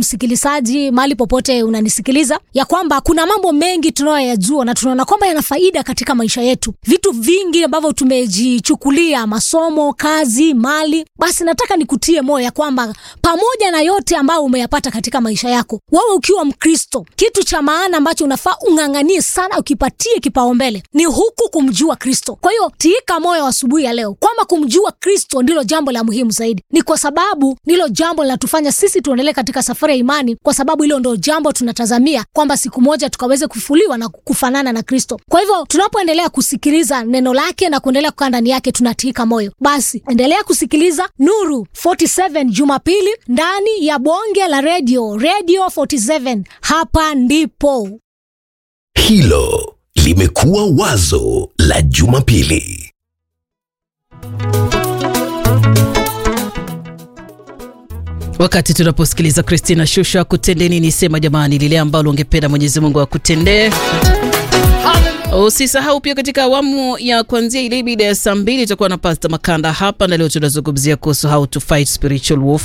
msikilizaji mahali popote unanisikiliza ya kwamba kuna mambo mengi tunayoyajua na tunaona kwamba yana faida katika maisha yetu vitu vingi ambavyo tumejichukulia masomo kazi mali basi nataka nikutie moyo ya kwamba pamoja na yote ambayo umeyapata katika maisha yako wewe ukiwa mkristo kitu cha maana ambacho unafaa ung'ang'anie sana ukipatie kipaumbele ni huku kumjua kristo kwa hiyo tiika moyo asubuhi ya leo kwamba kumjua kristo ndilo jambo la muhimu zaidi ni kwa sababu ndilo jambo linatufanya sisi tuendelee katika safari ya imani kwa sababu hilo ndo jambo tunatazamia kwamba siku moja tukaweze kufufuliwa na kufanana na kristo kwa hivyo tunapoendelea kusikiliza neno lake na kuendelea kukaa ndani yake tunatiika moyo basi endelea kusikiliza nuru 47 jumapili ndani ya bonge la redio radio 47 hapa ndipo Hilo limekuwa wazo la Jumapili. wakati tunaposikiliza kristina shusha kutende nini sema jamani lile ambalo ungependa mwenyezi mungu akutendee usisahau pia katika awamu ya kuanzia ile mida ya saa mbili itakuwa na pasta makanda hapa na leo tunazungumzia kuhusu how to fight spiritual warfare